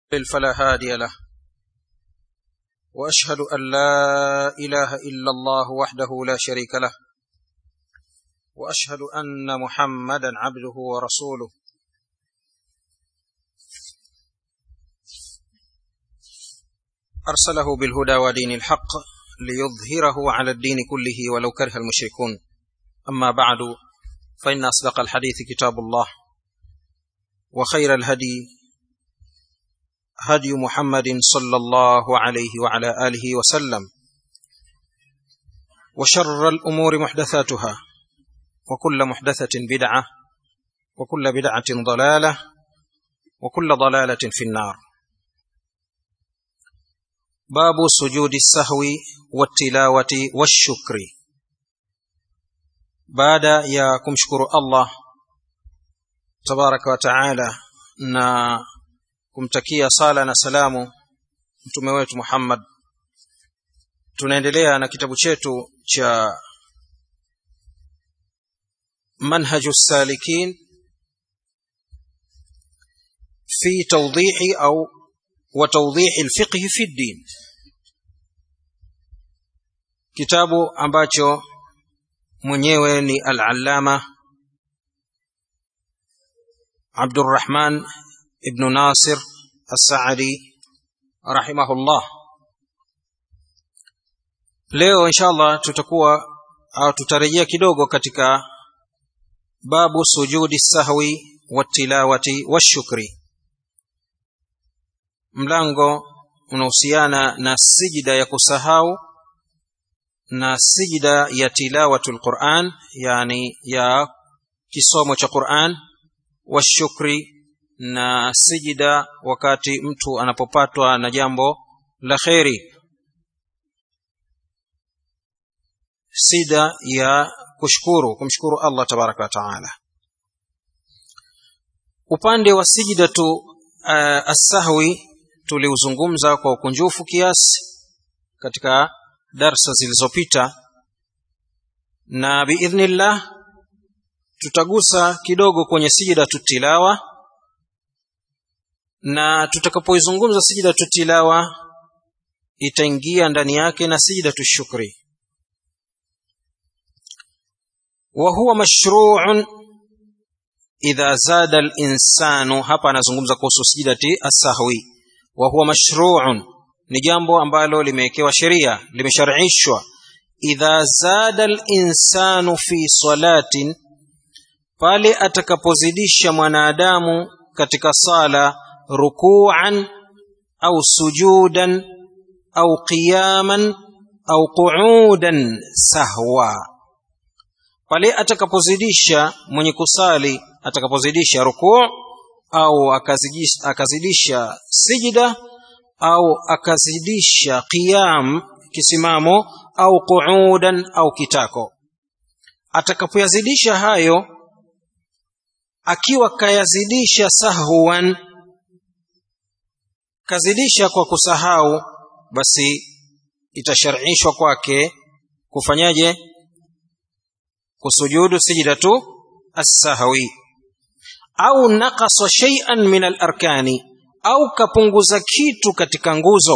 فلا هادي له واشهد ان لا اله الا الله وحده لا شريك له واشهد ان محمدا عبده ورسوله ارسله بالهدى ودين الحق ليظهره على الدين كله ولو كره المشركون اما بعد فان اصدق الحديث كتاب الله وخير الهدي هدي محمد صلى الله عليه وعلى اله وسلم وشر الامور محدثاتها وكل محدثه بدعه وكل بدعه ضلاله وكل ضلاله في النار باب سجود السهو والتلاوه والشكر بعد يا kumshukuru Allah tabaraka wa taala na kumtakia sala na salamu mtume wetu Muhammad tunaendelea na kitabu chetu cha manhaju salikin fi tawdihi au wa tawdihi alfiqh fi din kitabu ambacho mwenyewe ni al-allama Abdurrahman ibn Nasir As-Saadi rahimahullah leo inshallah tutakuwa au tutarejea kidogo katika babu sujudi sahwi watilawati washukri mlango unahusiana na sijida ya kusahau na sijida ya tilawatul Qur'an yani ya kisomo cha Qur'an washukri na sijida wakati mtu anapopatwa na jambo la kheri sida ya kushukuru kumshukuru Allah tabaraka wa taala upande wa sijidatu uh, as-sahwi tuliuzungumza kwa ukunjufu kiasi katika darsa zilizopita na biidhnillah tutagusa kidogo kwenye sijidatu tilawa na tutakapoizungumza sijidatu tilawa itaingia ndani yake na sijidatu shukri wa huwa mashru'un idha zada al-insanu hapa anazungumza kuhusu sijidati as-sahwi wa huwa mashru'un ni jambo ambalo limewekewa sheria limeshar'ishwa idha zada al-insanu fi salatin pale atakapozidisha mwanadamu katika sala ruku'an au sujudan au qiyaman au qu'udan sahwa pale atakapozidisha mwenye kusali atakapozidisha rukuu au akazidisha, akazidisha sijida au akazidisha qiyam kisimamo au qu'udan au kitako atakapoyazidisha hayo akiwa kayazidisha sahwan kazidisha kwa kusahau basi itashar'ishwa kwake kufanyaje kusujudu sajdatu as-sahwi au naqasa shay'an min al-arkani au kapunguza kitu katika nguzo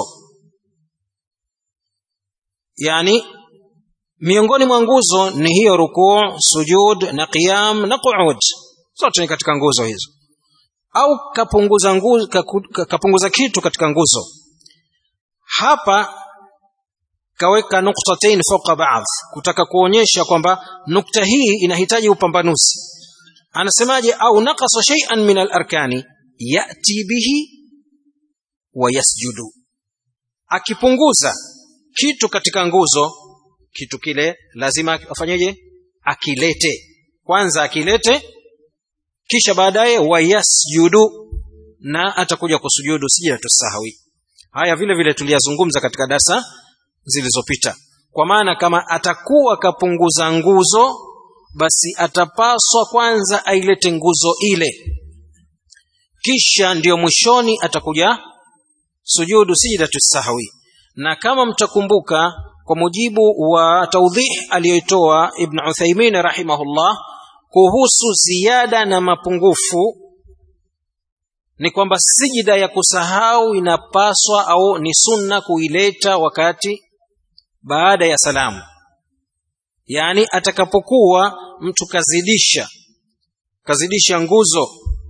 yani miongoni mwa nguzo ni hiyo rukuu sujud na qiyam na qu'ud zote ni katika nguzo hizo au kapunguza nguzo kapunguza kitu katika nguzo hapa kaweka nuktatain fawqa ba'd kutaka kuonyesha kwamba nukta hii inahitaji upambanuzi anasemaje au naqasa shay'an min al-arkani yati bihi wa yasjudu akipunguza kitu katika nguzo kitu kile lazima afanyeje akilete kwanza akilete kisha baadaye wayasjudu na atakuja kusujudu sijatu sahwi haya vile vile tuliyazungumza katika darsa zilizopita kwa maana kama atakuwa kapunguza nguzo basi atapaswa kwanza ailete nguzo ile kisha ndiyo mwishoni atakuja sujudu sijidatu sahwi na kama mtakumbuka kwa mujibu wa taudhih aliyoitoa ibn uthaimin rahimahullah kuhusu ziada na mapungufu ni kwamba sijida ya kusahau inapaswa au ni sunna kuileta wakati baada ya salamu yaani atakapokuwa mtu kazidisha kazidisha nguzo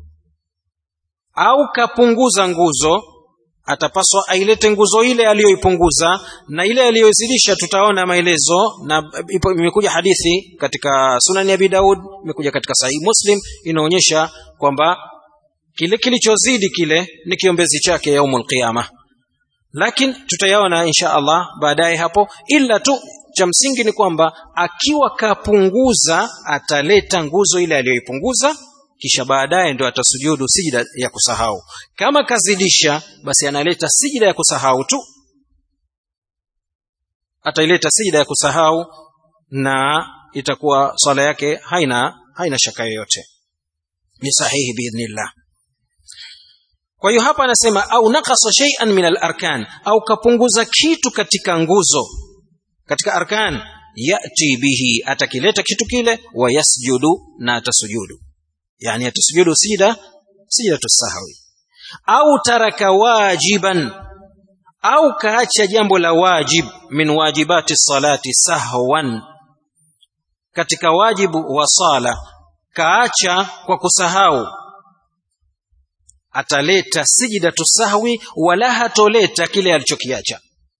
au kapunguza nguzo atapaswa ailete nguzo ile aliyoipunguza na ile aliyozidisha tutaona maelezo na ipo imekuja hadithi katika sunani abi daud imekuja katika sahihi muslim inaonyesha kwamba kile kilichozidi kile ni kiombezi chake yaumul qiyama lakini tutayaona insha allah baadaye hapo ila tu cha msingi ni kwamba akiwa kapunguza ataleta nguzo ile aliyoipunguza kisha baadaye ndio atasujudu sijida ya kusahau kama kazidisha basi analeta sijida ya kusahau tu ataileta sijida ya kusahau na itakuwa swala yake haina haina shaka yoyote ni sahihi biidhnillah kwa hiyo hapa anasema au nakasa shay'an min al-arkan au kapunguza kitu katika nguzo katika arkan yati bihi atakileta kitu kile wa yasjudu na atasujudu yani atasujudu sijida sijidatu sahwi au taraka wajiban au kaacha jambo la wajib min wajibati salati sahwan katika wajibu wa sala kaacha kwa kusahau ataleta sijidatu sahwi wala hatoleta kile alichokiacha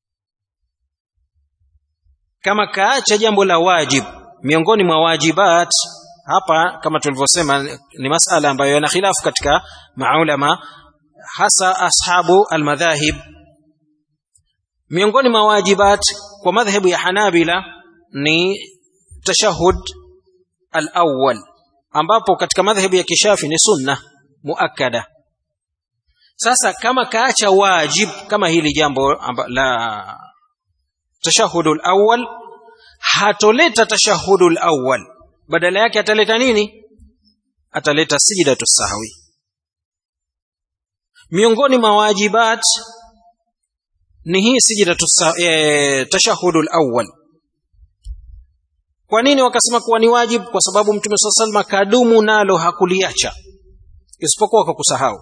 kama kaacha jambo la wajib miongoni mwa wajibat hapa kama tulivyosema ni masala ambayo yana khilafu katika maulama hasa ashabu almadhahib miongoni mwa wajibat kwa madhhabu ya hanabila ni tashahud alawwal ambapo katika madhhabu ya kishafi ni sunna muakkada sasa kama kaacha wajib kama hili jambo amba, la tashahudu alawwal hatoleta tashahudu alawwal badala yake ataleta nini ataleta sijidatu sahwi miongoni mwa wajibat ni hii sijidatu e, tashahudu alawwal kwa nini wakasema kuwa ni wajib kwa sababu mtume saa salama kadumu nalo hakuliacha isipokuwa kwa kusahau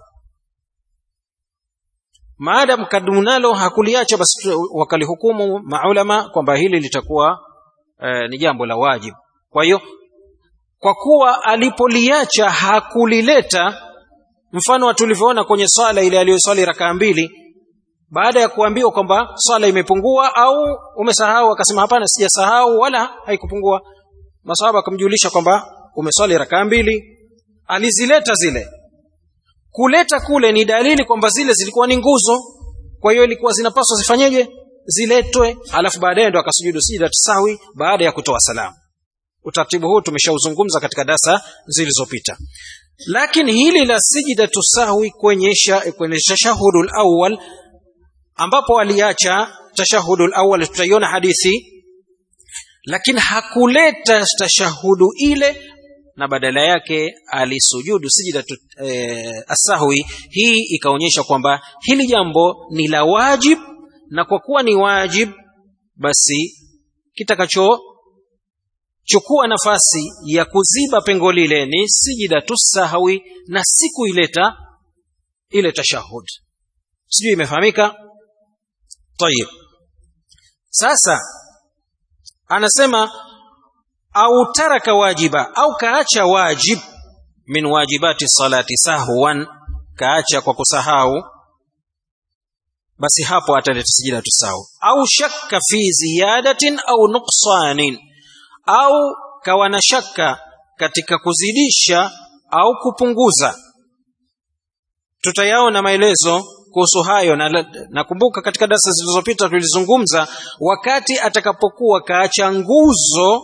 maadam kadumu nalo hakuliacha basi wakalihukumu maulama kwamba hili litakuwa e, ni jambo la wajib kwa hiyo kwa kuwa alipoliacha hakulileta mfano wa tulivyoona kwenye swala ile aliyoswali rakaa mbili baada ya kuambiwa kwamba swala imepungua au umesahau akasema hapana sijasahau wala haikupungua masahaba akamjulisha kwamba umeswali rakaa mbili alizileta zile kuleta kule ni dalili kwamba zile zilikuwa ni nguzo kwa hiyo ilikuwa zinapaswa zifanyeje ziletwe alafu baadaye ndo akasujudu sijida sawi baada ya kutoa salamu utaratibu huu tumeshauzungumza katika dasa zilizopita lakini hili la sijidatu sahwi kwenye sha, kwenye tashahudul awwal ambapo aliacha tashahudul awwal tutaiona hadithi lakini hakuleta tashahudu ile na badala yake alisujudu sijidatu e, asahwi hii ikaonyesha kwamba hili jambo ni la wajib na kwa kuwa ni wajib basi kitakacho chukua nafasi ya kuziba pengo lile ni sijidatu sahwi na si kuileta ile tashahud sijui imefahamika tayib sasa anasema au taraka wajiba au kaacha wajib min wajibati salati sahwan kaacha kwa kusahau basi hapo ataleta sijida tusahau au shakka fi ziyadatin au nuqsanin au kawa na shaka katika kuzidisha au kupunguza tutayaona maelezo kuhusu hayo na nakumbuka katika darasa zilizopita tulizungumza wakati atakapokuwa kaacha nguzo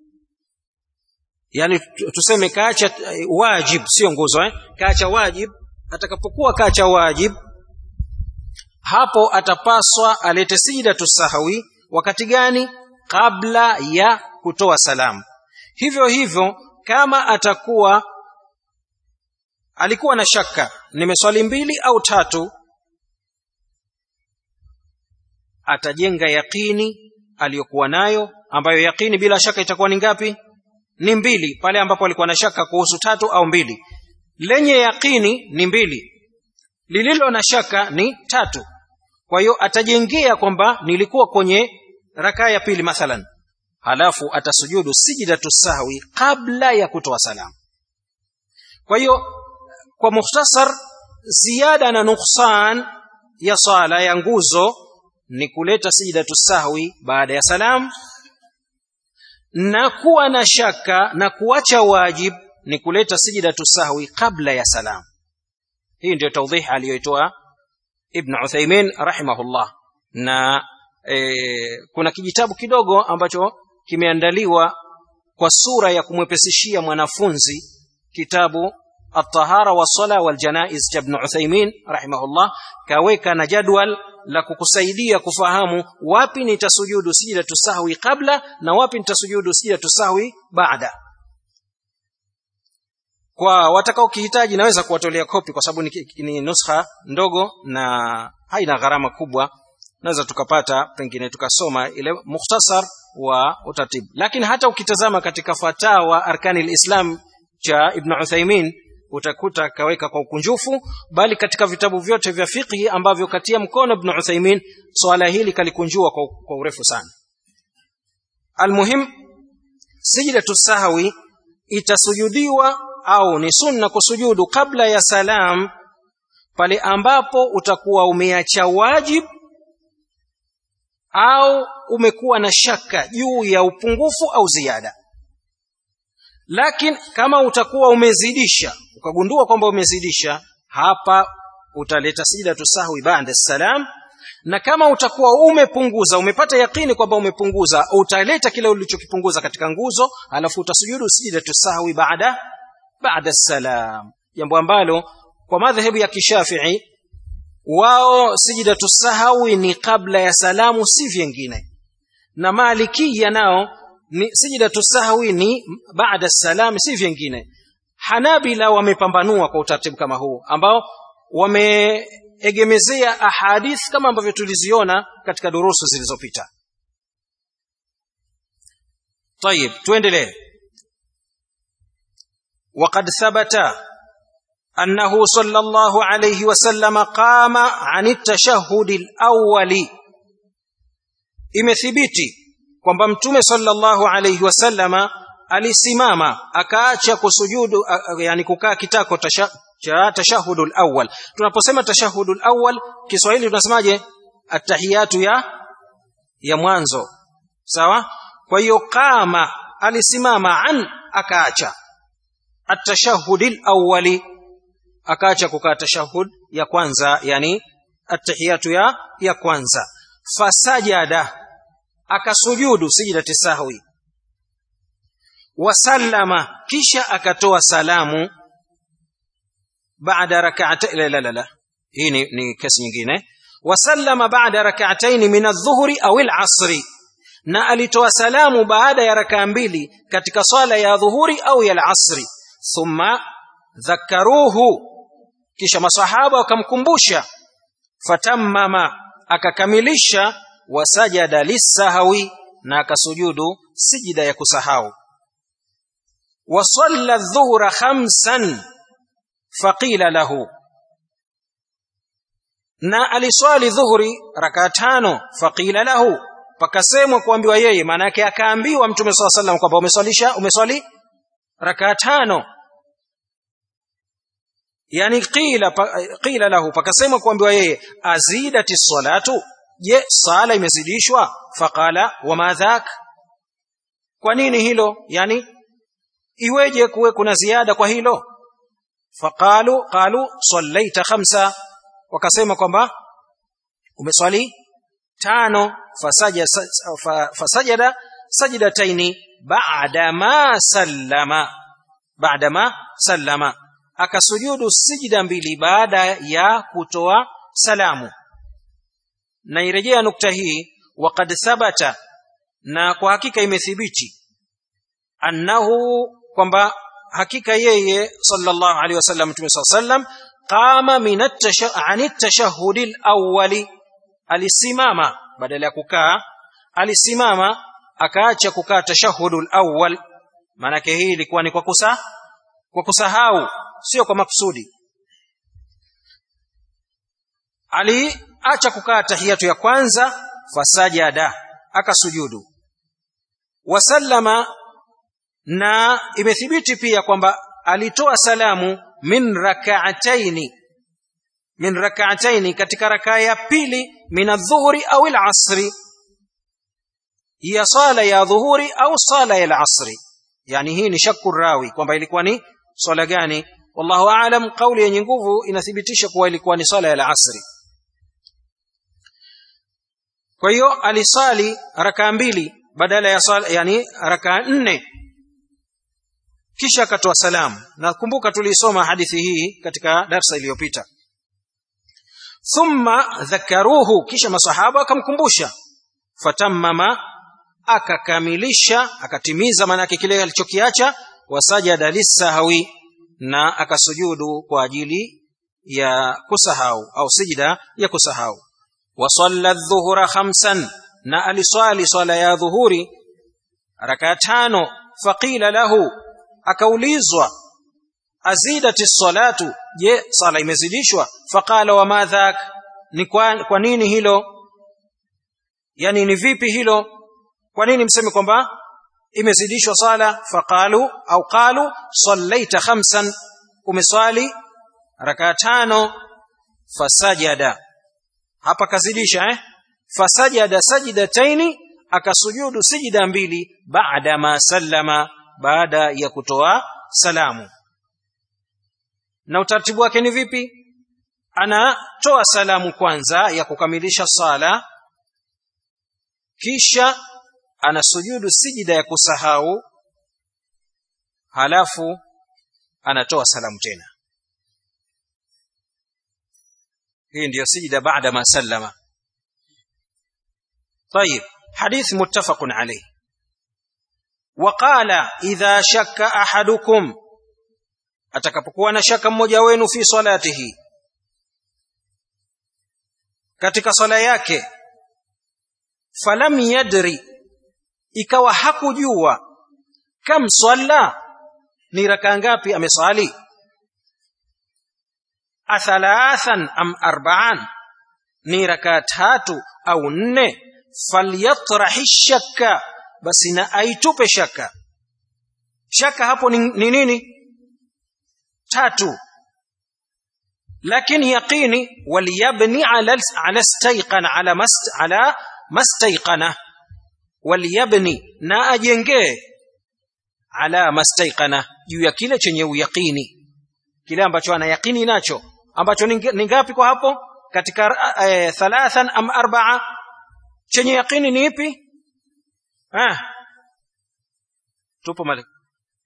yani tuseme kaacha wajib sio nguzo eh? kaacha wajib atakapokuwa kaacha wajib hapo atapaswa alete sijidatu sahawi wakati gani kabla ya kutoa salamu hivyo hivyo kama atakuwa alikuwa na shaka nimeswali mbili au tatu atajenga yaqini aliyokuwa nayo ambayo yaqini bila shaka itakuwa ni ngapi ni mbili pale ambapo alikuwa na shaka kuhusu tatu au mbili lenye yaqini ni mbili lililo na shaka ni tatu kwa hiyo atajengea kwamba nilikuwa kwenye rakaa ya pili mathalan halafu atasujudu sijidatu sahwi kabla ya kutoa salamu kwa hiyo kwa mukhtasar ziada na nuksan ya sala ya nguzo ni kuleta sijidatu sahwi baada ya salam na kuwa na shaka na kuacha wajib ni kuleta sijidatu sahwi kabla ya salam hii ndio tawdih aliyoitoa ibn uthaymin rahimahullah na e, kuna kijitabu kidogo ambacho kimeandaliwa kwa sura ya kumwepesishia mwanafunzi kitabu الطهارة والصلاة والجنائز ابن عثيمين رحمه الله كaweka na jadwal la kukusaidia kufahamu wapi nitasujudu sijidatu sahwi kabla na wapi nitasujudu sijidatu sahwi baada kwa watakao kihitaji naweza kuwatolea kopi kwa sababu ni, ni nuskha ndogo na haina gharama kubwa naweza tukapata pengine tukasoma ile mukhtasar wa utaratibu lakini hata ukitazama katika fatawa arkani lislam cha ibn uthaimin utakuta kaweka kwa ukunjufu bali katika vitabu vyote vya fiqhi ambavyo katia mkono ibn uthaimin swala hili kalikunjua kwa, kwa urefu sana almuhim sijidatu sahwi itasujudiwa au ni sunna kusujudu kabla ya salam pale ambapo utakuwa umeacha wajib au umekuwa na shaka juu ya upungufu au ziada lakini kama utakuwa umezidisha ukagundua kwamba umezidisha hapa utaleta sijidatu sahwi baada salam na kama utakuwa umepunguza umepata yakini kwamba umepunguza utaleta kile ulichokipunguza katika nguzo alafu utasujudu sijidatu sahwi baada baada salam jambo ambalo kwa madhehebu ya kishafii wao sijidatu sahwi ni kabla ya salamu si vyengine na malikia nao ni sijidatu sahwi ni baada salam si vyengine hanabila wamepambanua kwa utaratibu kama huu ambao wameegemezea ahadith kama ambavyo tuliziona katika durusu zilizopita طيب tuendelee وقد ثبت أنه صلى الله عليه وسلم قام عن التشهد الأول imethibiti kwamba mtume sallallahu alayhi wasallama alisimama akaacha kusujudu yani kukaa kitako tasha, cha tashahudul awwal tunaposema tashahudul awwal Kiswahili tunasemaje attahiyatu ya ya mwanzo sawa kwa hiyo kama alisimama an akaacha atashahudil awwali akaacha kukaa tashahud ya kwanza yani attahiyatu ya ya kwanza fasajada akasujudu sijidati sahwi wasallama kisha akatoa salamu baada rak'atayn la la la la hii ni, ni kesi nyingine wasallama baada rak'atayn min adh-dhuhri au al-'asri na alitoa salamu baada ya rakaa mbili katika swala ya dhuhuri au ya al-'asri thumma dhakaruhu kisha masahaba wakamkumbusha fatammama akakamilisha wasajada lisahawi na akasujudu sijida ya kusahau wasalla dhuhra khamsan faqila lahu na aliswali dhuhuri rakaa tano faqila lahu pakasemwa kuambiwa yeye maana yake akaambiwa mtume saa salam kwamba umeswalisha umeswali rakaa tano yani qila qila lahu pakasemwa kuambiwa yeye azidati salatu je sala imezidishwa faqala wama dhak kwa nini hilo yani iweje kuwe kuna ziada kwa hilo faqalu qalu sallaita khamsa wakasema kwamba umeswali tano fasaja fasajada sajidataini ba'da ma sallama ba'da ma sallama akasujudu sijida mbili baada ya kutoa salamu na irejea nukta hii waqad thabata na kwa hakika imethibiti annahu kwamba hakika yeye sallallahu alaihi wasallam mtume sallam qama min at-tashahhud al-awwali alisimama badala ya kukaa alisimama akaacha kukaa tashahhudul awwal maana hii ilikuwa ni kwa kusa kwa kusahau sio kwa makusudi aliacha kukaa tahiyatu ya kwanza fasajada akasujudu wasallama na imethibiti pia kwamba alitoa salamu min rak'ataini min rak'ataini katika rakaa ya pili min adh-dhuhri au al-asri ya sala ya dhuhuri au sala ya al-asri yani hii ni shakku rawi kwamba ilikuwa ni swala gani wallahu aalam kauli yenye nguvu inathibitisha kuwa ilikuwa ni swala ya al-asri kwa hiyo alisali rakaa mbili badala ya swala yani rakaa nne kisha akatoa salamu nakumbuka tuliisoma hadithi hii katika darsa iliyopita thumma dhakaruhu kisha masahaba akamkumbusha fatammama akakamilisha akatimiza maanake kile alichokiacha wasajada lisahwi na akasujudu kwa ajili ya kusahau au sijida ya kusahau wasalla dhuhura khamsan na aliswali swala ya dhuhuri rakaa tano faqila lahu akaulizwa azidati salatu je sala imezidishwa faqala wa madhak ni kwa, kwa nini hilo yani ni vipi hilo kwa nini mseme kwamba imezidishwa sala faqalu au qalu sallaita khamsan umeswali rakaa tano fasajada hapa kazidisha eh fasajada sajidataini akasujudu sijida mbili baada ma sallama baada ya kutoa salamu na utaratibu wake ni vipi anatoa salamu kwanza ya kukamilisha sala kisha anasujudu sijida ya kusahau halafu anatoa salamu tena hii ndiyo sijida baada ma sallama طيب حديث متفق عليه وقال إذا شك أحدكم atakapokuwa na shaka mmoja wenu fi salatihi katika swala yake falam yadri ikawa hakujua kam swalla ni raka ngapi ameswali athalathan am arba'an ni raka tatu au nne falyatrahi shakka basi na aitupe shaka shaka hapo ni, ni nini tatu lakini yaqini waliyabni ala ala stayqana ala mast ala mastayqana waliyabni na ajengee ala mastayqana juu ya kile chenye uyaqini kile ambacho ana yaqini nacho ambacho ni ngapi kwa hapo katika eh, thalathan am arba'a chenye yaqini ni ipi ah tupo malik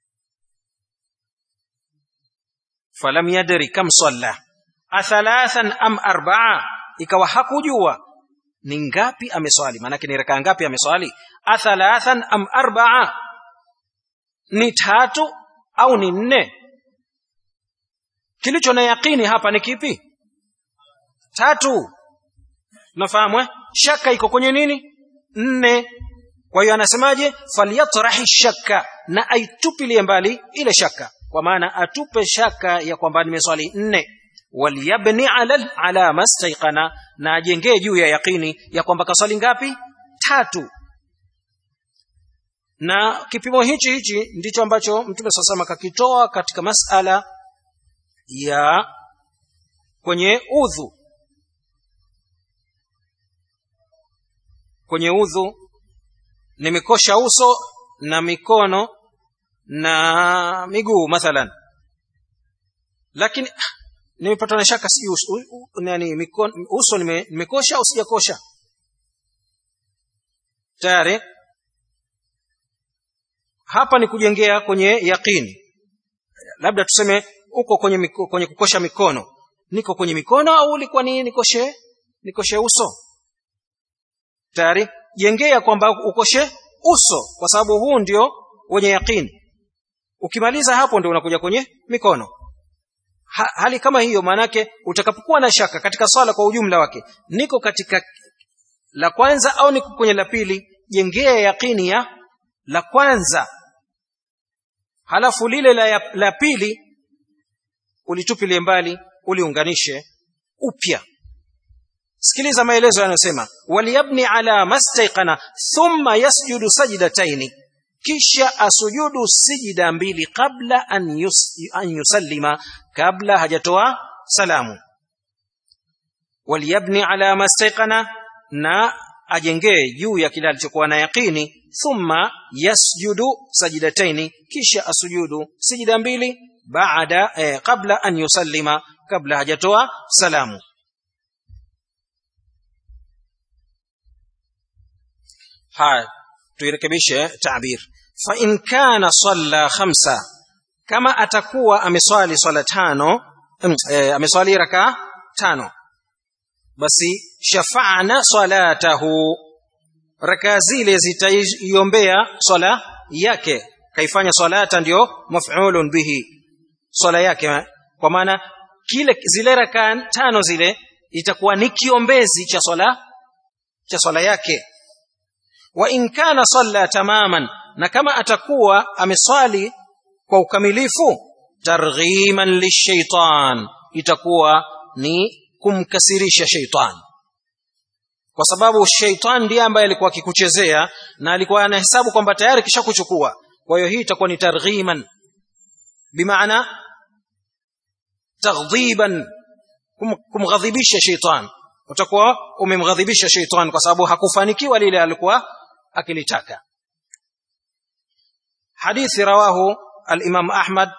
falam yadri kam salla athalathan am arba'a ikawa hakujua ni ngapi ameswali maanake ni rakaa ngapi ameswali athalathan am arba'a ni tatu au ni nne kilicho na yaqini hapa ni kipi tatu nafahamu eh? shaka iko kwenye nini nne kwa hiyo anasemaje falyatrahi shakka na aitupilie mbali ile shaka kwa maana atupe shaka ya kwamba nimeswali nne waliyabni ala ala mastaiqana na ajengee juu ya yaqini ya kwamba kaswali ngapi tatu na kipimo hichi hichi ndicho ambacho mtume saa salama kakitoa katika masala ya kwenye udhu kwenye udhu nimekosha uso na mikono na miguu mathalan lakini nimepatwa na shaka si nani mikono uso nime, nimekosha au sijakosha tayari hapa ni kujengea kwenye yaqini labda tuseme uko kwenye miko, kwenye kukosha mikono niko kwenye mikono au ulikuwa ni nikoshe nikoshe uso tayari jengea kwamba ukoshe uso kwa sababu huu ndio wenye yaqini ukimaliza hapo ndio unakuja kwenye mikono ha, hali kama hiyo maanake utakapokuwa na shaka katika swala kwa ujumla wake niko katika la kwanza au niko kwenye la pili jengea yaqini ya la kwanza halafu lile la, la pili ulitupilie mbali uliunganishe upya sikiliza maelezo yanayosema waliyabni ala mastaiqana thumma yasjudu sajdataini kisha asujudu sijida mbili kabla an, yus, an yusallima kabla hajatoa salamu waliyabni ala mastaiqana na ajengee juu ya kile alichokuwa na yaqini thumma yasjudu sajidataini kisha asujudu sijida mbili baada eh, kabla an yusallima kabla hajatoa salamu haya tuirekebishe tabir fa in kana salla khamsa kama atakuwa ameswali swala tano eh, ameswali raka tano basi shafa'na salatahu raka zile zitaiombea swala yake kaifanya salata ndio maf'ulun bihi swala yake kwa maana kile zile raka tano zile itakuwa ni kiombezi cha swala cha swala yake wa in kana salla tamaman na kama atakuwa ameswali kwa ukamilifu targhiman lishaitan itakuwa ni kumkasirisha sheitan kwa sababu sheitan ndiye ambaye alikuwa akikuchezea na alikuwa anahesabu kwamba tayari kisha kuchukua kwa hiyo hii itakuwa ni targhiman bimaana taghdhiban kum, kumghadhibisha sheitan utakuwa umemghadhibisha sheitan kwa sababu hakufanikiwa lile alikuwa akilitaka hadithi rawahu al-imam ahmad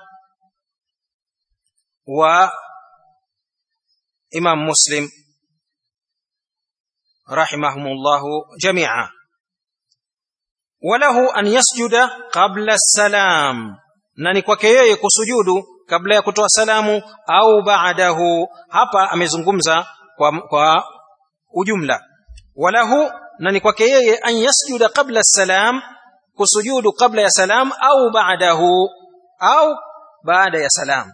wa imam muslim rahimahumullahu jami'a walahu an yasjuda qabla salam na ni kwake yeye kusujudu kabla ya kutoa salamu au baadahu hapa amezungumza kwa, kwa ujumla walahu na ni kwake yeye an yasjuda qabla salam kusujudu kabla ya salam au baadahu au baada ya salam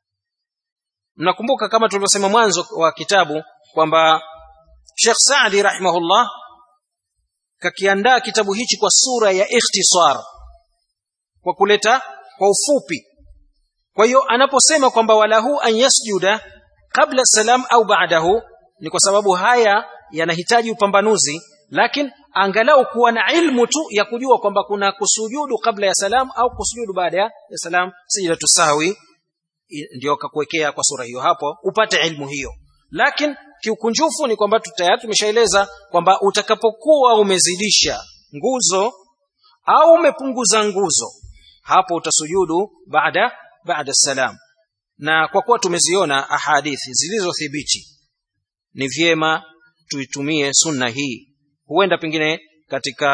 mnakumbuka kama tulivyosema mwanzo wa kitabu kwamba Sheikh Saadi rahimahullah kakiandaa kitabu hichi kwa sura ya ikhtisar kwa kuleta kwa ufupi kwa hiyo anaposema kwamba walahu an yasjuda kabla salam au baadahu ni kwa sababu haya yanahitaji upambanuzi lakini angalau kuwa na ilmu tu ya kujua kwamba kuna kusujudu kabla ya salam au kusujudu baada ya salam sijidatu sahwi ndio kakuwekea kwa sura hiyo hapo upate ilmu hiyo lakini kiukunjufu ni kwamba tayari tumeshaeleza kwamba utakapokuwa umezidisha nguzo au umepunguza nguzo hapo utasujudu baada baada salam na kwa kuwa tumeziona ahadithi zilizothibiti ni vyema tuitumie sunna hii huenda pengine katika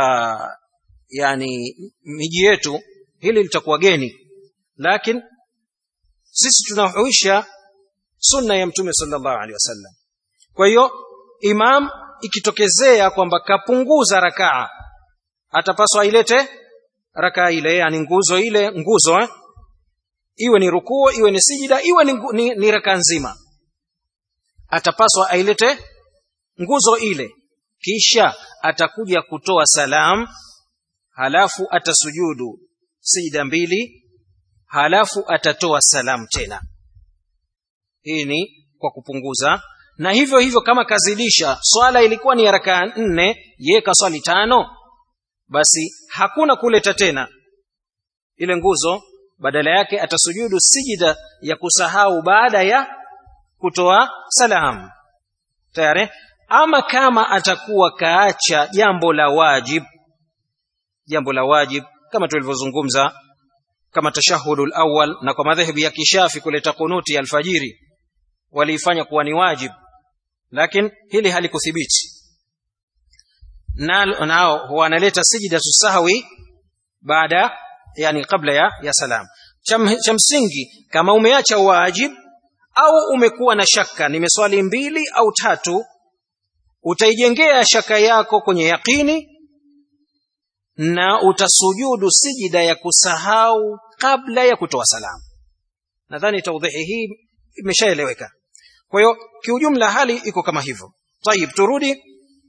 yani miji yetu hili litakuwa geni lakini sisi tunahuisha sunna ya mtume sallallahu alaihi wasallam kwa hiyo imam ikitokezea kwamba kapunguza rakaa atapaswa ailete rakaa ile yani nguzo ile nguzo eh? iwe ni rukuo iwe ni sijida iwe ni, ni, ni rakaa nzima atapaswa ailete nguzo ile kisha atakuja kutoa salam halafu atasujudu sijida mbili halafu atatoa salam tena hii ni kwa kupunguza na hivyo hivyo kama kazidisha swala ilikuwa ni rakaa nne ye kaswali tano basi hakuna kuleta tena ile nguzo badala yake atasujudu sijida ya kusahau baada ya kutoa salam tayari ama kama atakuwa kaacha jambo la wajib jambo la wajib kama tulivyozungumza kama tashahudul awwal na kwa madhehebu ya kishafi kuleta kunuti ya alfajiri waliifanya kuwa ni wajib lakini hili halikuthibiti nao na, wanaleta sijida tusahwi baada yani kabla ya, ya salam cha msingi kama umeacha wajib au umekuwa na shaka nimeswali mbili au tatu utaijengea shaka yako kwenye yaqini na utasujudu sijida ya kusahau kabla ya kutoa salamu nadhani taudhihi hii imeshaeleweka kwa hiyo kiujumla hali iko kama hivyo tayib turudi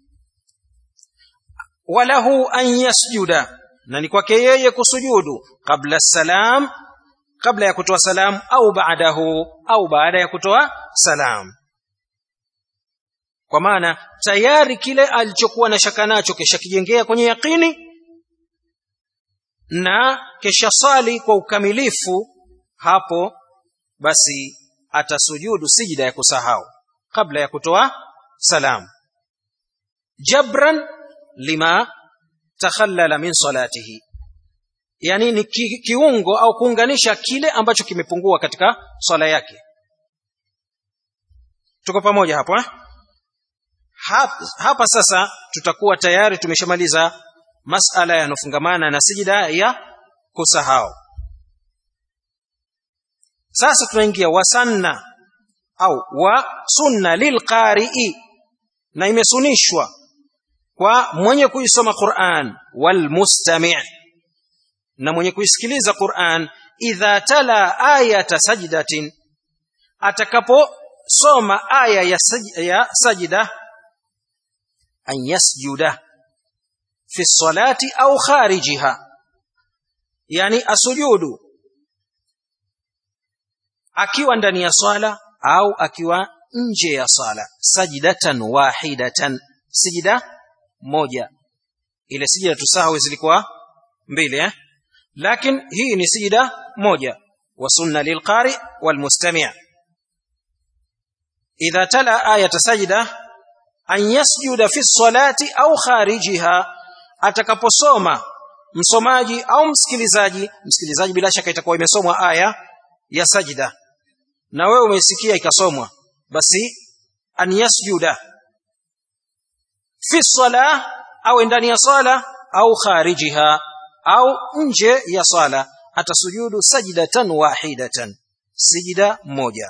walahu an yasjuda na ni kwake yeye kusujudu kabla salam kabla ya kutoa salam au baadahu au baada ya kutoa salam kwa maana tayari kile alichokuwa na shaka nacho kishakijengea kwenye yaqini na kesha sali kwa ukamilifu hapo basi atasujudu sijida ya kusahau kabla ya kutoa salam jabran lima takhallala min salatihi yani ni ki, kiungo au kuunganisha kile ambacho kimepungua katika swala yake tuko pamoja hapo eh? hapa, hapa sasa tutakuwa tayari tumeshamaliza masala yanofungamana na sijida ya kusahau sasa tunaingia wasanna au wa sunna lilqarii na imesunishwa kwa mwenye kuisoma Qur'an walmustami' na mwenye kuisikiliza Qur'an idha tala ayata sajdatin atakaposoma aya ya, saj ya sajda an yasjuda fi salati au kharijiha yani asujudu akiwa ndani ya swala au akiwa nje ya swala sajdatan wahidatan sijida moja ile sijida tusahwi zilikuwa mbili eh lakini hii ni sijida moja wa sunna lilqari walmustami' idha tala ayata sajda an yasjuda fi salati au kharijiha atakaposoma msomaji au msikilizaji msikilizaji bila shaka itakuwa imesomwa aya ya sajda na wewe umesikia ikasomwa basi an yasjuda fi sala au ndani ya sala au kharijiha au nje ya sala atasujudu sajdatan wahidatan sijida moja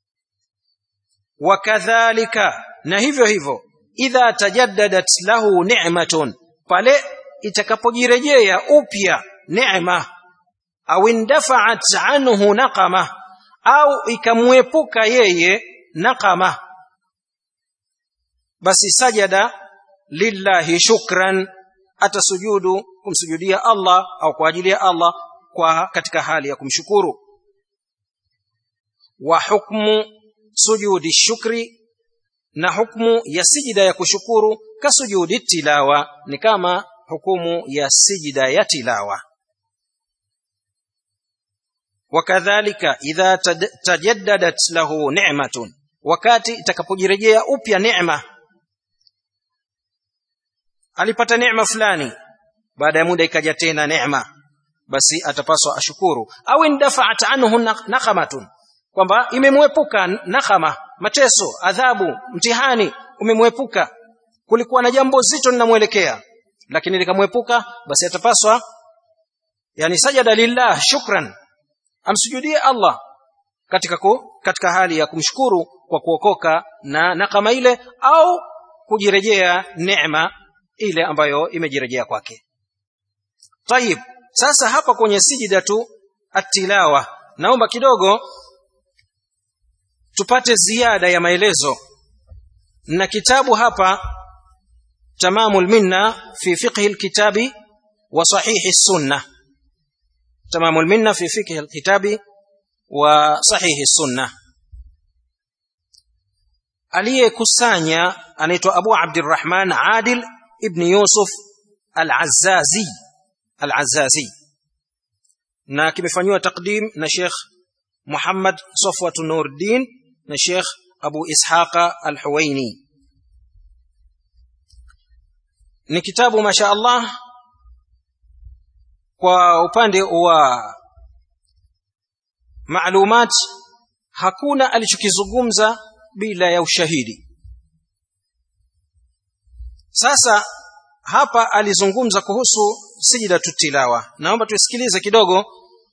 wakadhalika na hivyo hivyo idha tajaddadat lahu ni'matun pale itakapojirejea upya neema au indafa'at anhu naqama au ikamwepuka yeye naqama basi sajada lillahi shukran atasujudu kumsujudia Allah au kwa ajili ya Allah kwa katika hali ya kumshukuru wa hukmu sujudi shukri na hukmu ya sijida ya kushukuru kasujudi tilawa ni kama hukumu ya sijida ya tilawa wakadhalika idha tajaddadat lahu ni'matun wakati itakapojirejea upya neema alipata neema fulani baada ya muda ikaja tena neema basi atapaswa ashukuru au indafa'at anhu naqamatun kwamba imemwepuka nakama mateso adhabu mtihani umemwepuka kulikuwa na jambo zito linamwelekea lakini likamwepuka basi atapaswa yani sajada lillah shukran amsujudie Allah katika ku, katika hali ya kumshukuru kwa kuokoka na nakama ile au kujirejea neema ile ambayo imejirejea kwake tayib sasa hapa kwenye sijida tu atilawa naomba kidogo tupate ziada ya maelezo na kitabu hapa tamamul minna fi fiqhi alkitabi wa sahihi sunna tamamul minna fi fiqhi alkitabi wa sahihi sunna aliyekusanya anaitwa Abu Abdurrahman Adil ibn Yusuf al-Azzazi al-Azzazi na kimefanywa takdim na Sheikh Muhammad Safwatu Nuruddin na Sheikh Abu Ishaqa Al-Huwaini ni kitabu masha Allah kwa upande wa maalumat hakuna alichokizungumza bila ya ushahidi sasa hapa alizungumza kuhusu sijida tilawa naomba tusikilize kidogo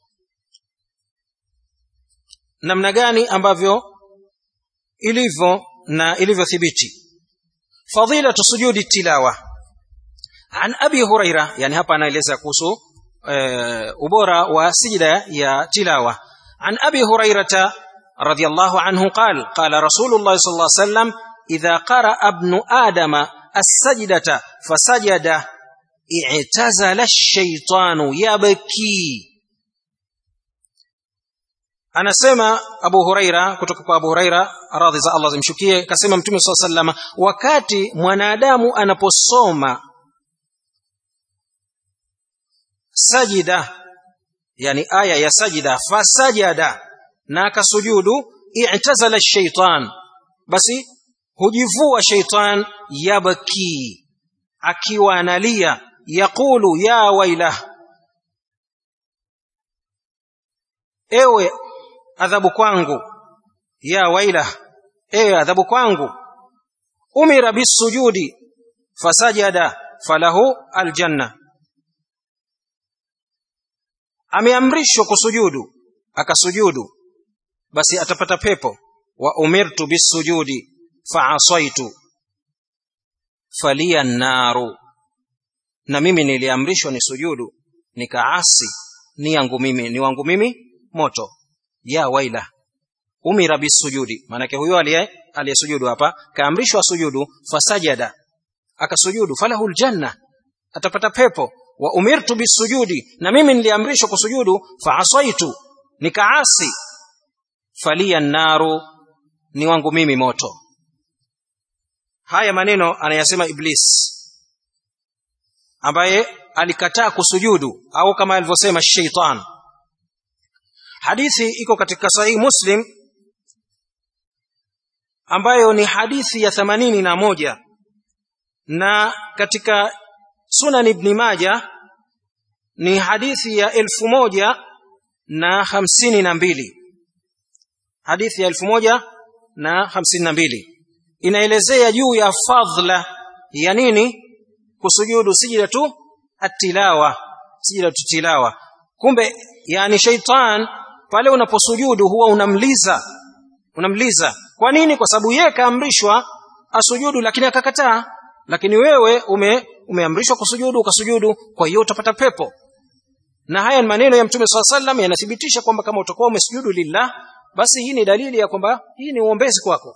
namna gani ambavyo ilivyo na ilivyothibiti fadilatu sujudi tilawa an abi huraira yani hapa anaeleza kuhusu e, ubora wa sijida ya tilawa an abi hurairata radiyallahu anhu qal qala rasulullah sallallahu alaihi wasallam idha qara ibnu adama as-sajdata fasajada i'tazala ash-shaytanu yabki anasema abu huraira kutoka kwa abu huraira radhi za allah zimshukie akasema mtume saa salama wakati mwanadamu anaposoma sajida yani aya ya sajida fasajada na akasujudu i'tazala shaitan basi hujivua shaitan yabki akiwa analia yaqulu ya wailah ewe adhabu kwangu ya wailah ewe adhabu kwangu umira bisujudi fasajada falahu aljanna ameamrishwa kusujudu akasujudu basi atapata pepo wa umirtu bisujudi faasaitu falia naru na mimi niliamrishwa ni sujudu nikaasi ni yangu mimi ni wangu mimi moto ya waila umira bisujudi maanake huyo aliye aliyesujudu hapa kaamrishwa sujudu fasajada akasujudu falahu ljanna atapata pepo wa umirtu bisujudi na mimi niliamrishwa kusujudu faasaitu nikaasi falia naru ni wangu mimi moto haya maneno anayasema iblis ambaye alikataa kusujudu au kama alivyosema sheitan hadithi iko katika sahihi muslim ambayo ni hadithi ya themanini na moja na katika sunan ibni maja ni hadithi ya elfu moja na hamsini na mbili hadithi ya elfu moja na hamsini na mbili inaelezea juu ya fadhla ya nini kusujudu sijida tu atilawa sijida tu tilawa kumbe yani shaitan pale unaposujudu huwa unamliza unamliza kwa nini kwa sababu yeye kaamrishwa asujudu lakini akakataa lakini wewe ume umeamrishwa kusujudu ukasujudu kwa hiyo utapata pepo na haya ni maneno ya mtume saa sallam yanathibitisha kwamba kama utakuwa umesujudu lillah basi hii ni dalili ya kwamba hii ni uombezi kwako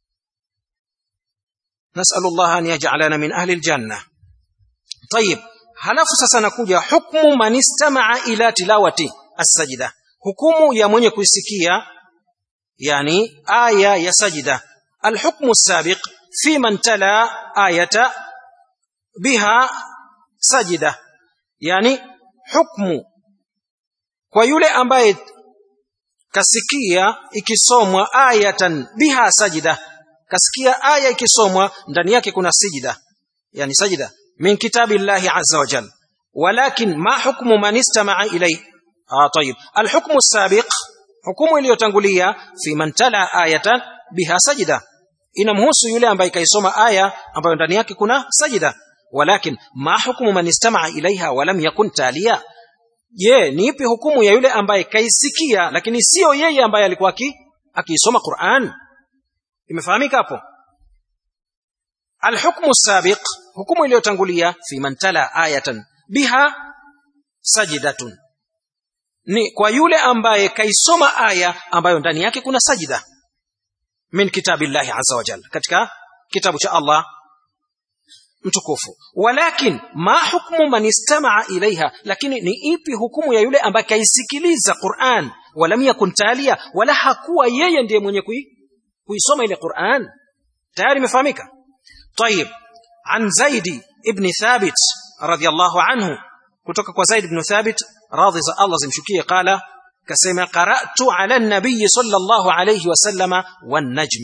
nasalullah an yajalana min ahli ljanna tayib halafu sasa nakuja hukmu man istamaa ila tilawati assajida hukumu ya mwenye kuisikia yani aya ya sajida alhukmu sabiq fi man tala ayata biha sajida yani hukmu kwa yule ambaye kasikia ikisomwa ayatan biha sajida kasikia aya ikisomwa ndani yake kuna sijida yani sajida min kitabi llahi azza wa jal walakin ma hukmu man istamaa ilayhi ah tayib alhukmu sabiq hukumu iliyotangulia fi man tala ayatan biha sajida inamhusu yule ambaye kaisoma aya ambayo ndani yake kuna sajida walakin ma hukmu man istamaa ilaiha walam yakun talia je ni ipi hukumu ya yule ambaye kaisikia lakini sio yeye ambaye alikuwa akiisoma Qur'an imefahamika hapo alhukmu sabiq hukumu iliyotangulia fi man tala ayatan biha sajidatun ni kwa yule ambaye kaisoma aya ambayo ndani yake kuna sajida min kitabillahi azza wa jalla katika kitabu cha Allah mtukufu walakin ma hukmu man istamaa ilaiha lakini ni ipi hukumu ya yule ambaye kaisikiliza Qur'an walam yakun talia wala hakuwa yeye ndiye mwenye kui, kuisoma ile Qur'an tayari imefahamika طيب عن زيد ابن ثابت رضي الله عنه kutoka kwa Zaid ibn Thabit radhi za Allah zimshukie qala kasema qara'tu ala an-nabiy sallallahu alayhi wasallama wan najm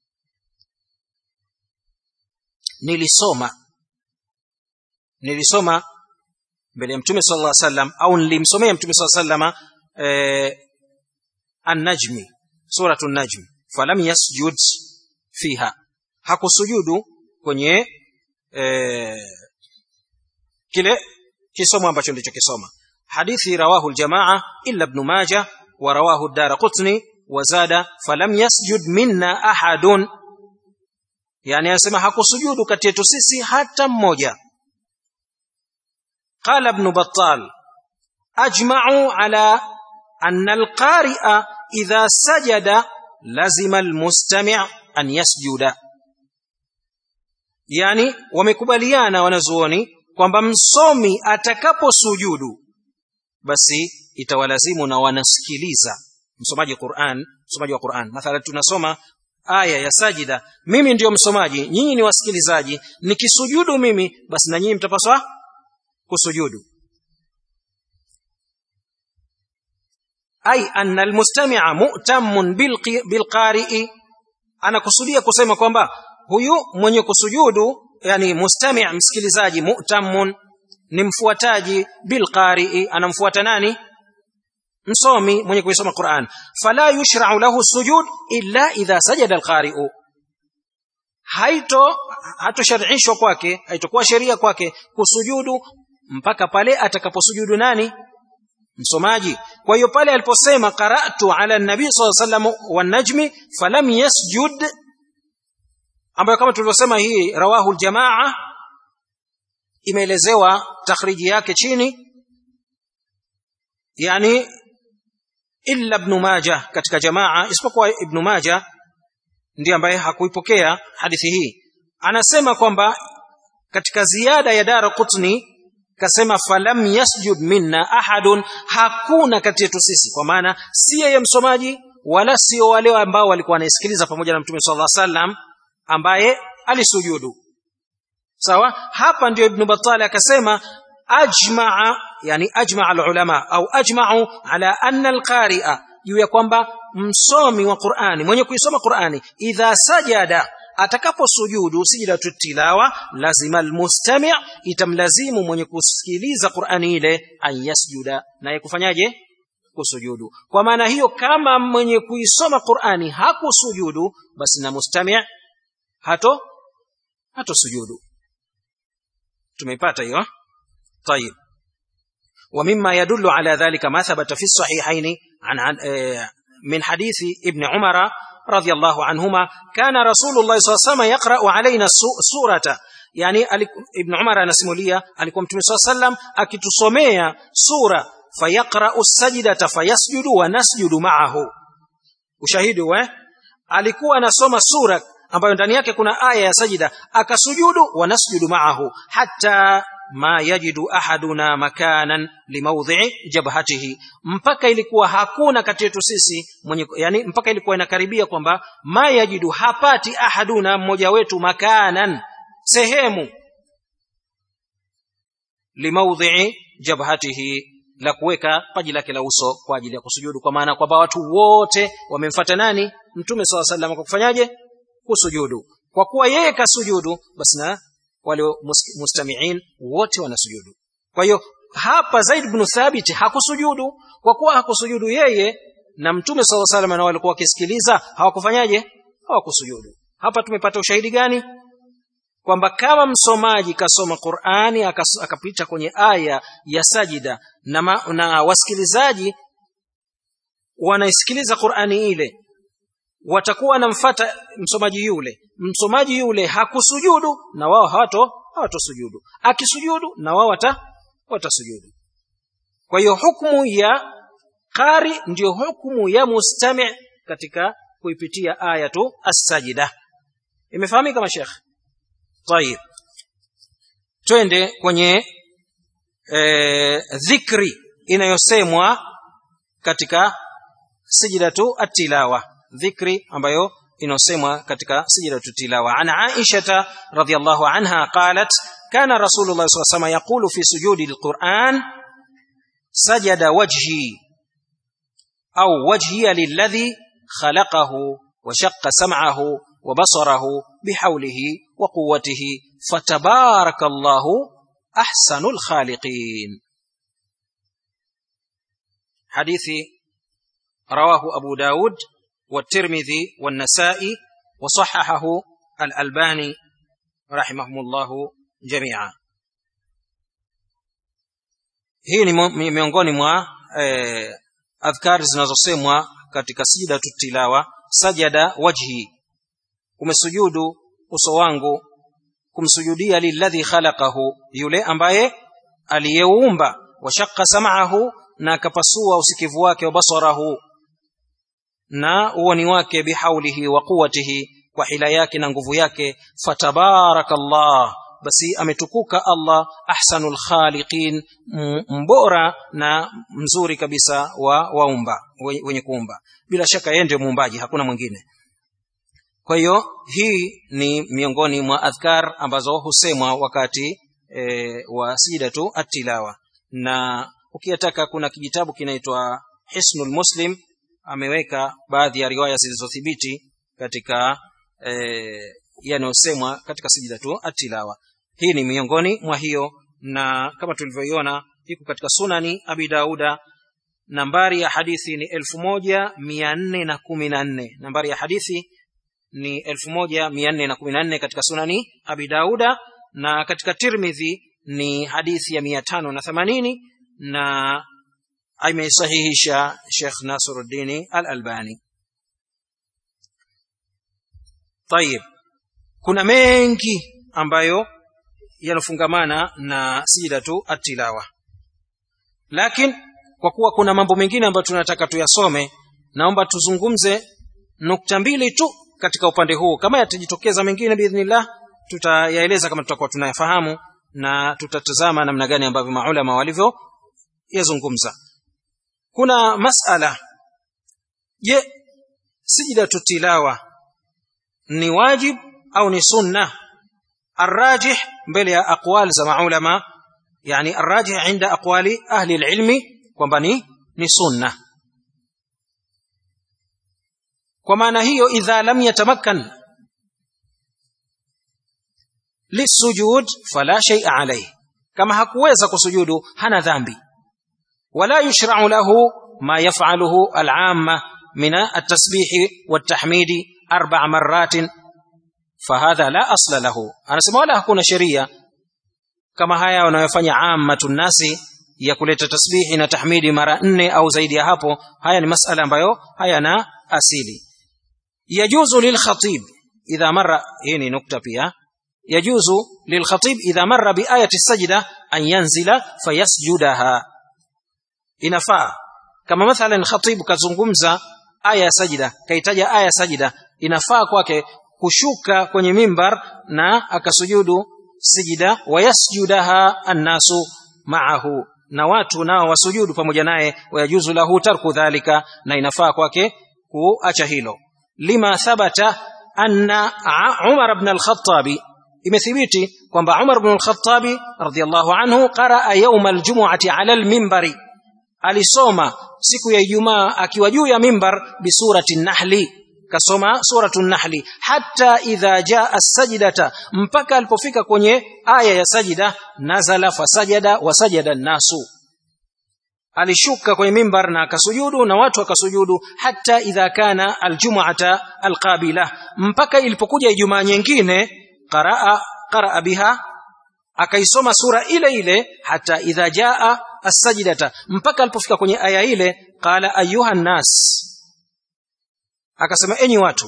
nilisoma nilisoma mbele ya mtume sallallahu alayhi wasallam au nilimsomea mtume sallallahu alayhi wasallam eh, an-najm suratu an-najm falam yasjud fiha hakusujudu kwenye eh, kile kisomo ambacho ndicho kisoma hadithi rawahu aljamaa illa ibn majah wa rawahu ad-darqutni wa zada falam yasjud minna ahadun yani anasema hakusujudu kati yetu sisi hata mmoja qala ibn battal ajma'u ala anna al-qari'a idha sajada lazima al-mustami' an yasjuda yani wamekubaliana wanazuoni kwamba msomi atakaposujudu basi itawalazimu na wanasikiliza msomaji Qur'an msomaji wa Qur'an mathala tunasoma aya ya sajida mimi ndiyo msomaji nyinyi ni wasikilizaji nikisujudu mimi basi na nyinyi mtapaswa kusujudu ay anna almustami'a mu'tammun bilqari'i anakusudia kusema kwamba huyu mwenye kusujudu yani mustami' msikilizaji mu'tammun ni mfuataji bilqari'i anamfuata nani msomi mwenye kuisoma Qur'an fala yushra'u lahu sujud illa idha sajada alqari'u haito hatosharishwa kwake haitokuwa sheria kwake kusujudu mpaka pale atakaposujudu nani msomaji kwa hiyo pale aliposema qara'tu ala nabii sallallahu alayhi wasallam wan najmi falam yasjud ambayo kama tulivyosema hii rawahu aljamaa imeelezewa takhriji yake chini yani illa ibn majah katika jamaa isipokuwa ibn majah ndiye ambaye hakuipokea hadithi hii anasema kwamba katika ziada ya dara qutni kasema falam yasjud minna ahadun hakuna kati yetu sisi kwa maana si yeye msomaji wala sio wale ambao walikuwa wanaisikiliza pamoja na mtume sallallahu alaihi wasallam ambaye alisujudu sawa hapa ndio ibn battal akasema ajmaa yani ajmaa alulama au ajma'u ala anna alqari'a juu ya kwamba msomi wa Qur'ani mwenye kuisoma Qur'ani idha sajada atakaposujudu sijida tilawa lazima almustami' itamlazimu mwenye kusikiliza Qur'ani ile an yasjuda naye kufanyaje kusujudu kwa maana hiyo kama mwenye kuisoma Qur'ani hakusujudu basi na mustami' hato hato sujudu tumeipata hiyo طيب ومما يدل على ذلك ما ثبت في الصحيحين عن, عن من حديث ابن عمر رضي الله عنهما كان رسول الله صلى الله عليه وسلم يقرأ علينا السورة يعني ابن عمر anasimulia alikuwa mtume صلى الله عليه وسلم akitusomea sura fayaqra'u as-sajdata fayasjudu wa nasjudu ma'ahu ushahidi we alikuwa anasoma sura ambayo ndani yake kuna aya ya sajida akasujudu wa nasjudu ma'ahu hatta ma yajidu ahaduna makanan limaudhi'i jabhatihi mpaka ilikuwa hakuna kati yetu sisi mwenye yani mpaka ilikuwa inakaribia kwamba ma yajidu hapati ahaduna mmoja wetu makanan sehemu limaudhi'i jabhatihi la kuweka paji lake la uso kwa ajili ya kusujudu kwa maana kwamba watu wote wamemfuata nani mtume swalla sallam kwa kufanyaje kusujudu kwa kuwa yeye kasujudu basi na wale mustamiin wote wanasujudu kwa hiyo hapa Zaid ibn Thabit hakusujudu kwa kuwa hakusujudu yeye na mtume sallallahu alaihi wasallam na walikuwa wakisikiliza hawakufanyaje hawakusujudu hapa tumepata ushahidi gani kwamba kama msomaji kasoma Qur'ani akapita kwenye aya ya sajida na, ma, na wasikilizaji wanaisikiliza Qur'ani ile watakuwa wanamfata msomaji yule msomaji yule hakusujudu na wao hawato hawatosujudu akisujudu na wao wata watasujudu kwa hiyo hukumu ya qari ndiyo hukumu ya mustami' katika kuipitia aya tu as-sajida imefahamika mashekh طيب twende kwenye e, dhikri inayosemwa katika sijidatu at-tilawa dhikri ambayo inosemwa katika sijidatu tilawa an aisha radhiyallahu anha qalat kana rasulullah sallallahu alayhi wasallam yaqulu fi sujudi alquran sajada wajhi au wajhi lilladhi khalaqahu wa shaqqa sam'ahu wa basarahu bihawlihi wa quwwatihi fatabarakallahu ahsanul khaliqin hadithi رواه أبو داود والترمذي والنسائي وصححه الألباني رحمهم الله جميعا hii ni miongoni mwa eh, adhkari zinazosemwa katika sijida tutilawa sajada wajhi umesujudu uso wangu kumsujudia lilladhi khalaqahu yule ambaye aliyeumba washaqqa sam'ahu na akapasua usikivu wake wa basarahu na uoni wake bihaulihi wa quwatihi kwa hila yake na nguvu yake fatabarakallah basi ametukuka allah ahsanul khaliqin mbora na mzuri kabisa wa waumba wenye kuumba bila shaka yeye ndio muumbaji hakuna mwingine kwa hiyo hii ni miongoni mwa adhkar ambazo husemwa wakati e, wa sijidatu atilawa na ukiyataka kuna kijitabu kinaitwa hisnul muslim ameweka baadhi ya riwaya zilizothibiti katika e, yanayosemwa katika sijidatu atilawa hii ni miongoni mwa hiyo na kama tulivyoiona iko katika sunani abi dauda nambari ya hadithi ni elfu moja mia nne na kumi na nne nambari ya hadithi ni elfu moja mia nne na kumi na nne katika sunani abi dauda na katika tirmidhi ni hadithi ya mia tano na themanini na ameisahihisha shekh nasiruddini al albani tayib kuna mengi ambayo yanafungamana na sijidatu atilawa lakini kwa kuwa kuna mambo mengine ambayo tunataka tuyasome naomba tuzungumze nukta mbili tu katika upande huu kama yatajitokeza mengine biidhnillah tutayaeleza kama tutakuwa tunayafahamu na tutatazama namna gani ambavyo maulama walivyo yazungumza kuna masala je sijidatu tilawa ni wajib au ni sunna الراجح mbele ya aqwal za maulama yani الراجح عند اقوال اهل العلم kwamba ni ni sunna kwa maana hiyo idha lam yatamakkan lisujud fala shay'a alayhi kama hakuweza kusujudu hana dhambi wala yushra'u lahu ma yaf'aluhu al'amma min at-tasbih wat-tahmid arba' marratin fahadha la asla lahu anasema wala hakuna sheria kama haya wanayofanya ammatun nasi ya kuleta tasbihi na tahmidi mara nne au zaidi ya hapo haya ni masala ambayo hayana asili yajuzu lilkhatib idha marra hii ni nukta pia yajuzu lilkhatib idha marra biayati sajda an yanzila fayasjudaha inafaa kama mathalan khatib kazungumza aya ya sajida kaitaja aya ya sajida inafaa kwake kushuka kwenye mimbar na akasujudu sijida wayasjudaha annasu ma'ahu na watu nao wasujudu pamoja naye wayajuzu lahu tarku dhalika na inafaa kwake kuacha hilo lima thabata anna Umar ibn al-Khattab imethibiti kwamba Umar ibn al-Khattab radiyallahu anhu qaraa yawm al-jum'ati 'ala al-minbari alisoma siku ya Ijumaa akiwa juu ya mimbar bi surati an-nahli kasoma suratu nahli hata idha jaa sajdata mpaka alipofika kwenye aya ya sajida nazala fasajada wasajada nasu alishuka kwenye mimbar na akasujudu na watu wakasujudu hata idha kana aljum'ata alqabila mpaka ilipokuja ijumaa nyingine qaraa qaraa biha akaisoma sura ile ile hata idha jaa as-sajdata mpaka alipofika kwenye aya ile qala ayuha nas akasema enyi watu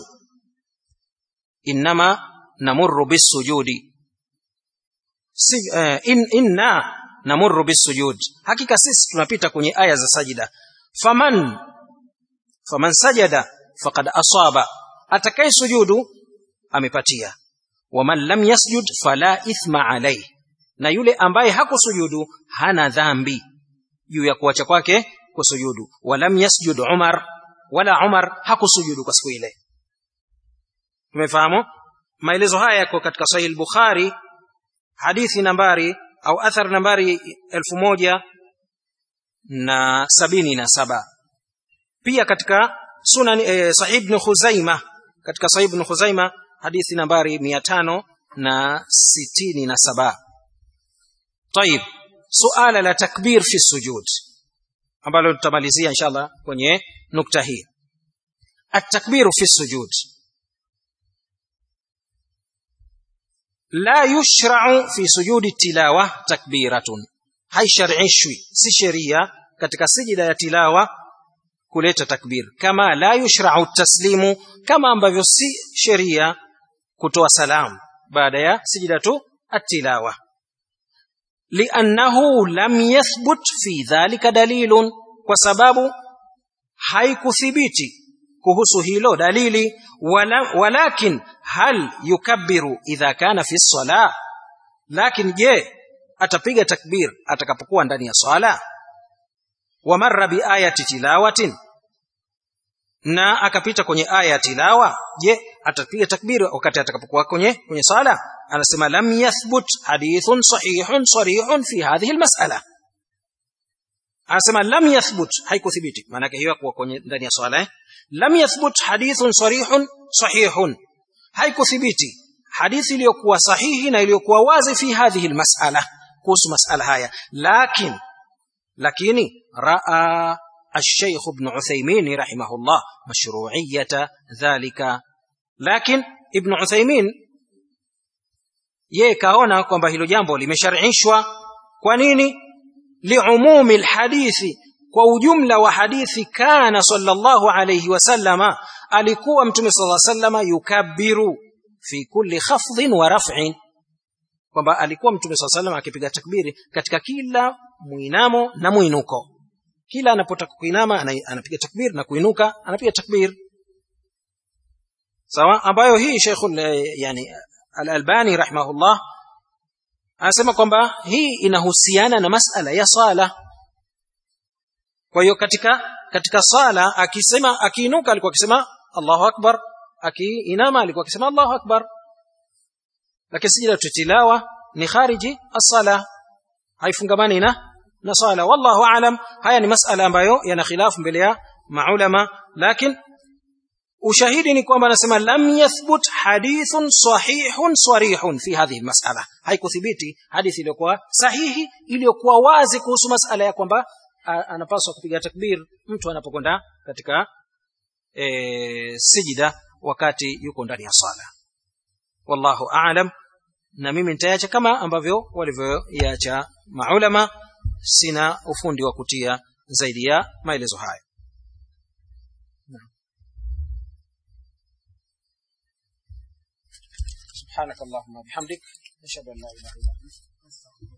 innama namurru bisujudi si, eh, in, inna namurru bisujud hakika sisi tunapita kwenye aya za sajida faman faman sajada faqad asaba atakaye sujudu amepatia waman lam yasjud fala ithma alayhi na yule ambaye hakusujudu hana dhambi juu ya kuacha kwake kusujudu walam yasjud umar wala Umar hakusujudu kwa siku ile. Tumefahamu? Maelezo haya yako katika Sahih al-Bukhari hadithi nambari au athar nambari elfu moja na sabini na saba. Pia katika Sunan eh, Sahih ibn Khuzaima katika Sahih ibn Khuzaima hadithi nambari mia tano na sitini na saba. طيب suala la takbir fi sujud ambalo tutamalizia inshallah kwenye nukta hii التكبير في السجود لا يشرع في سجود التلاوة تكبيرة هاي شرعيشwi si sheria katika sijida ya tilawa kuleta takbir kama la yushra'u taslimu kama ambavyo si sheria kutoa salam baada ya sijidatu at-tilawa li'annahu lam yathbut fi dhalika dalilun kwa sababu haikuthibiti kuhusu hilo dalili wala, walakin hal yukabbiru idha kana fi sala lakini je atapiga takbir atakapokuwa ndani ya swala wa marra bi ayati tilawatin na akapita kwenye aya ya tilawa je atapiga takbir wakati atakapokuwa kwenye kwenye sala anasema lam yathbut hadithun sahihun sarihun fi hadhihi almas'ala anasema lam yathbut haikuthibiti maana yake hiyo kwa kwenye ndani ya swala eh? lam yathbut hadithun sarihun sahihun haikuthibiti hadithi iliyokuwa sahihi na iliyokuwa wazi fi hadhihi almas'ala kuhusu mas'ala haya lakin lakini raa الشيخ ابن عثيمين رحمه الله مشروعية ذلك لكن ابن عثيمين yeye kaona kwamba hilo jambo limesharishwa kwa nini liumumi lhadithi kwa ujumla wa hadithi kana sallallahu alayhi wasallama alikuwa mtume sallallahu alayhi wasallama yukabbiru fi kulli khafdhin wa raf'in kwamba alikuwa mtume sallallahu alayhi wasallam akipiga takbiri katika kila muinamo na muinuko kila anapotaka kuinama anapiga takbir na kuinuka anapiga takbir sawa ambayo hii Sheikh yani Al-Albani rahimahullah anasema kwamba hii inahusiana na masala ya sala kwa hiyo katika katika sala akisema akiinuka alikuwa akisema Allahu akbar akiinama alikuwa akisema Allahu akbar lakini sijida tutilawa ni khariji as-sala haifungamani na na sala wallahu aalam haya ni masala ambayo yana khilafu mbele ya maulama lakini ushahidi ni kwamba anasema lam yathbut hadithun sahihun sarihun fi hadhihi masala haikuthibiti hadithi iliyokuwa sahihi iliyokuwa wazi kuhusu masala ya kwamba anapaswa kupiga takbir mtu anapokwenda katika e, sijida wakati yuko ndani ya sala wallahu aalam na mimi nitaacha kama ambavyo walivyoiacha maulama sina ufundi wa kutia zaidi ya maelezo haya سبحانك اللهم وبحمدك نشهد ان لا اله الا انت